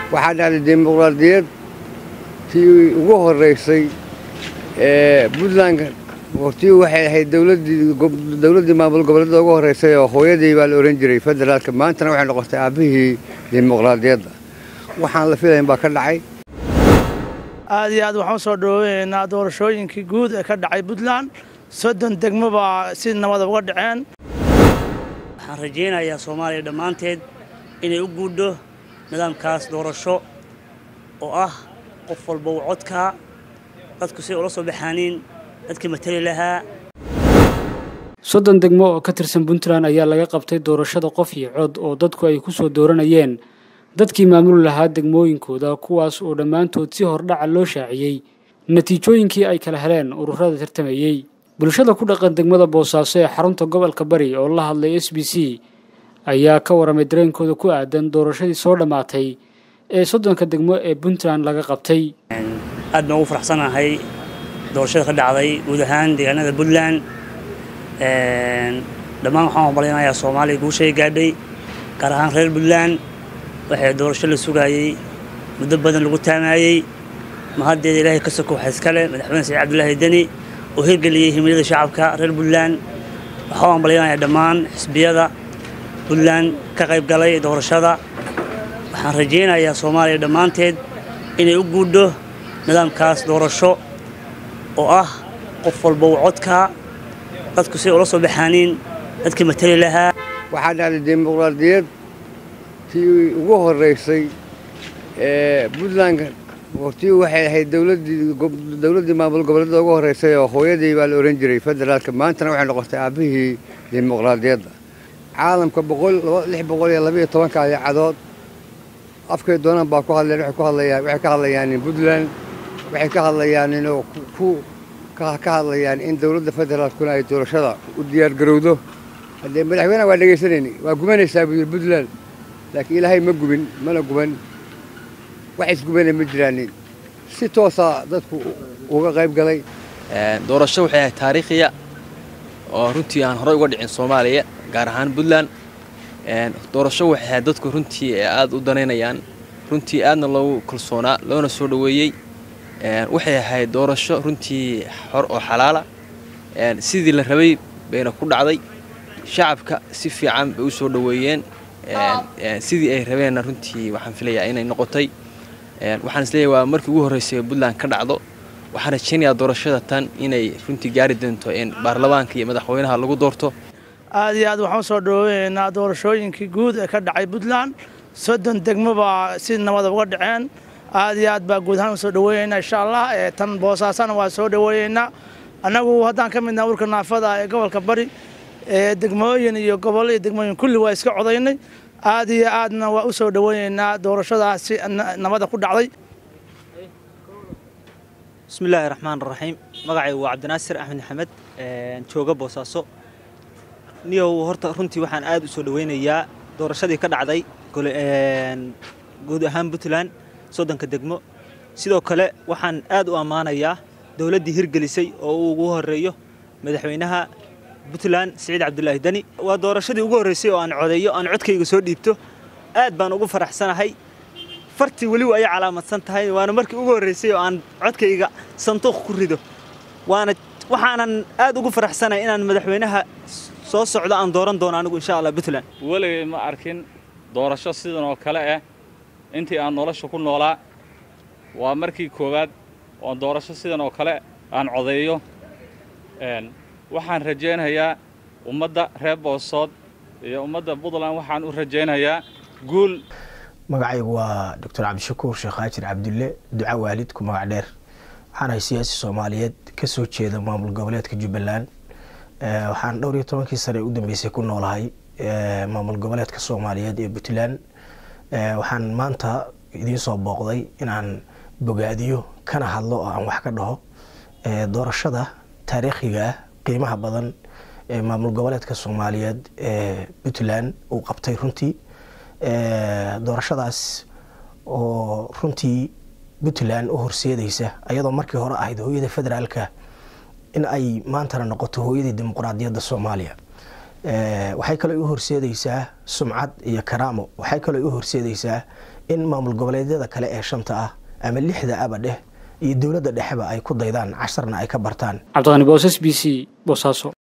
waxaa dhacday dimuqraadiyad tii ugu horeysay ee puntland hortii waxay ahayd dowladdii maamul goboleedda ugu horeysay oo hooyadii baa la ohan jiray federaalka maantana waxay noqotay aabbihii dimuqraadiyadda waxaan la filayn baa ka dhacay aad iyo aad waxaan usoo dhaweynaynaa doorashooyinkii guud ee ka dhacay puntland soddon degmo baa si nabada uga dhaceen waxaan rajaynayaa soomaaliya dhammaanteed inay u guudho nidaamkaas doorasho oo ah qof walba uu codkaa dadku si ula soo baxaaniin dadkii matali lahaa soddon degmo oo ka tirsan puntland ayaa laga qabtay doorashada qof iyo cod oo dadku ay ku soo dooranayeen dadkii maamuli lahaa degmooyinkooda kuwaas oo dhammaantood si hordhaca loo shaaciyey natiijooyinkii ay kala heleen ururada tartamayey bulshada ku dhaqan degmada boosaaso ee xarunta gobolka bari oo la hadlay s b c ayaa ka waramay dareenkooda ku aadan doorashadii soo dhammaatay ee soddonka degmo ee puntland laga qabtay aad baan ugu faraxsanahay doorashada ka dhacday guud ahaan deegaanada puntland dhammaan waxaan horumarinayaa soomaaliya guushay gaadhay gaar ahaan reer puntland waxay doorasho la sugaayey muddo badan lagu taamaayey mahaddeeda ilaahay ka soko waxa iskale madaxweyne saciid cabdulaahi deni oo hirgeliyey himilada shacabka reer puntland waxaan horumarinayaa dhammaan xisbiyada puntland ka qayb galay doorashada waxaan rajaynayaa soomaaliya dhammaanteed inay u guudho nidaamkaas doorasho oo ah qof walba uu codkaa dadku si ula soo baxaaniin dadkii matali lahaa waxaa dhacday dimuqraadiyad tii ugu horeysay ee puntland hortii waxay ahayd dowladdii maamul goboleedda ugu horeysay oo hooyadii baa la ohan jiray federaalka maantana waxay noqotay aabbihii dimuqraadiyadda caalamka lix boqol iyo labayo tobanka idacadood afkay doonaan baa ku hadleen waxay ku hadlayaan waxay ka hadlayaan puntland waxay ka hadlayaan inuu ku ka hadlayaan in dowladda federaalkuna ay doorashada u diyaargarowdo haddee madaxweynaha waa dhegaysanayni waa gubanaysaa buu yidhi puntland laakiin ilaahay ma gubin mana guban wax isgubana ma jiraanin si toosaa dadku uga qayb galay doorasho waxay ahayd taariikhiya oo runtii aan horey uga dhicin soomaaliya gaar ahaan puntland doorasho waxay ahayd dadku runtii aada u danaynayaan runtii aadna loogu kalsoonaa loona soo dhoweeyey waxay ahayd doorasho runtii xor oo xalaala sidii la rabay bayna ku dhacday shacabka si fiican bay u soo dhoweeyeen sidii ay rabeenna runtii waxaan filayaa inay noqotay waxaan isleeyahay waa markii ugu horreysay puntland ka dhacdo waxaan rajaynayaa doorashada tan inay runtii gaari doonto in baarlamaanka iyo madaxweynaha lagu doorto aad iyo aad waxaan usoo dhaweynaynaa doorashooyinkii guud ee ka dhacay puntland soddon degmo baa si nabada uga dhaceen aad iyo aad baa guud ahaan usoo dhaweynaynaa insha allah tan boosaasana waa soo dhaweynaynaa annagu haddaan ka midnaha urka naafada ee gobolka bari degmooyin iyo gobol iyo degmooyin kulli waa iska codaynay aad iyo aadna waa u soo dhaweynaynaa doorashadaas si nabada ku dhacday bismillaahi raxmaan raxiim magacaygu waa cabdinaasir axmed maxamed jooga boosaaso niyow horta runtii waxaan aad u soo dhaweynayaa doorashadii ka dhacday guud ahaan puntland soddonka degmo sidoo kale waxaan aad u ammaanayaa dowladdii hirgelisay oo uu ugu horeeyo madaxweynaha puntland siciid cabdulaahi deni waa doorashadii ugu horreysay oo aan codeeyo aan codkayga soo dhiibto aad baan ugu faraxsanahay fartii weliba ay calaamadsan tahay waana markii ugu horreysay oo aan codkayga sanduuq ku rido waana waxaanan aad ugu faraxsanahay inaan madaxweynaha soo socdo aan dooran doono anigu insha allah puntland weligay ma arkin doorasho sidan oo kale ah intii aan nolosha ku noolaa waa markii koowaad oon doorasho sidan oo kale aan codeeyo waxaan rajaynayaa ummadda reer boosood iyo ummadda puntland waxaan u rajaynayaa guul magacaygu waa doctor cabdishakuur sheekh haajir cabdulle duca waalid ku magac dheer waxaan ahay siyaasi soomaaliyeed kasoo jeeda maamul goboleedka jubbaland waxaan dhowr iyo tobankii sane u dambeysay ku noolahay maamul goboleedka soomaaliyeed ee puntland waxaan maanta idiin soo booqday inaan bogaadiyo kana hadlo oo aan wax ka dhaho doorashada taariikhiga ah qiimaha badan ee maamul goboleedka soomaaliyeed ee puntland uu qabtay runtii doorashadaas oo runtii puntland u horseedaysa ayadoo markii hore ahayd hooyada federaalka in ay maantana noqoto hooyadii dimuqraadiyadda soomaaliya waxay kaloo u horseedaysaa sumcad iyo karaamo waxay kaloo u horseedaysaa in maamul goboleedyada kale ee shanta ah ama lixda aba dheh iyo dowladda dhexeba ay ku daydaan casharna ay ka bartaan cabdiqani boos s b c boosaaso